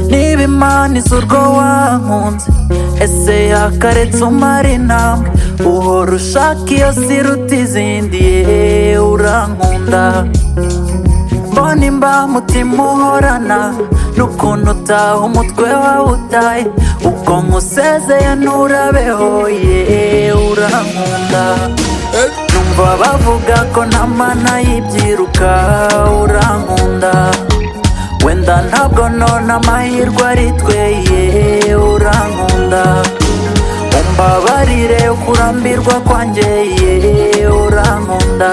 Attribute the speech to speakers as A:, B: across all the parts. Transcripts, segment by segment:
A: niba imana izi urwo wankunze ese yakaretse umara intambwe uhora ushaka iyo siruta izindi yeee urankunda mbona imba mutima uhorana n'ukuntu utaha umutwe wawe utaye ubwo nkusezeye nturabeho yeee urankunda numva bavuga ko nta mana y'ibyiruka urankunda wenda ntabwo nona amahirwe ari twe yeee urankunda umbabarire kurambirwa kwanjye yeee urankunda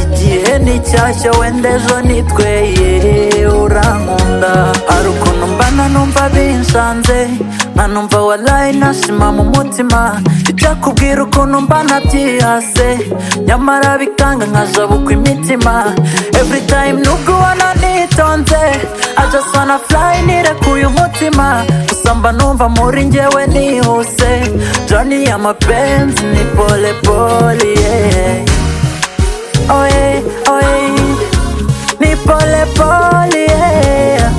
A: igihe ni cyashya wenda ejo ni twe yeee urankunda hari ukuntu mba nanumva binshanze nanumva warayi nashima mu mutima bijya kubwira ukuntu mba nabyihase nyamara bikanga nkajabukwa imitima every time nubwo ubona nitonze I just wanna fly nirekuye umutima gusa mba numva muri njyewe nihuse joni y'amapenzi ni pole pole yeah. oye oye ni pole pole yeah.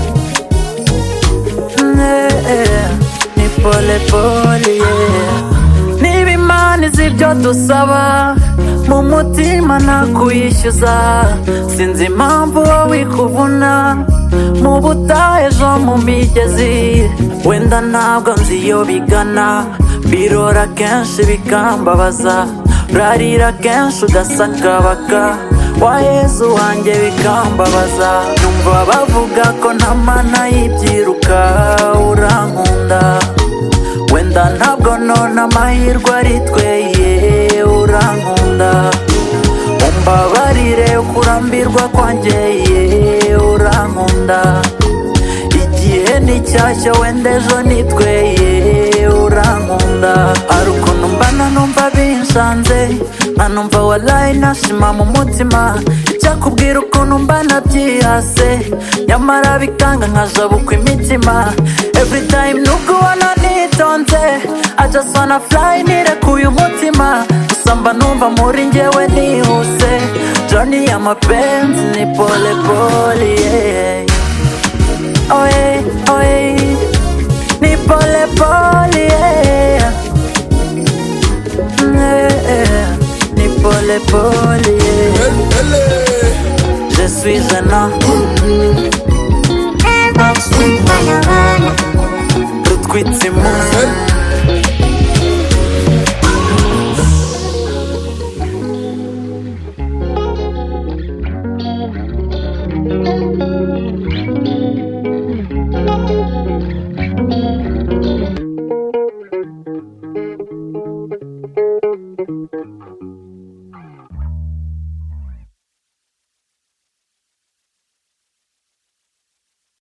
A: yeah. ni pole pole yeah. niba imana izi ibyo dusaba mu mutima nakuyishyuza sinzi impamvu wowe ikuvuna mu butayu ejo mu migezi wenda ntabwo nzi iyo bigana birora kenshi bikambabaza urarira kenshi ugasakabaka wayezu wanjye bikambabaza numva bavuga ko nta mana y'ibyiruka urankunda wenda ntabwo nona amahirwe ari twe yeee urankunda umbabarire kurambirwa kwanjye yeee urankunda igihe ni cyashya wenda ejo ni twe yeee urankunda hari ukuntu mbana numva binshanze nanumva warayi nashima mu mutima icyakubwira ukuntu mba nabyihase nyamara bikanga nkajabukwa imitima every time nubwo ubona nitonze I just wanna fly nirekuye umutima gusa mba numva muri njyewe nihuse joni y'amapenzi ni pole pole yeah. oye oye ni pole pole yeah. yeah. ni pole pole yeah. je suis un homme rutwitse imunsi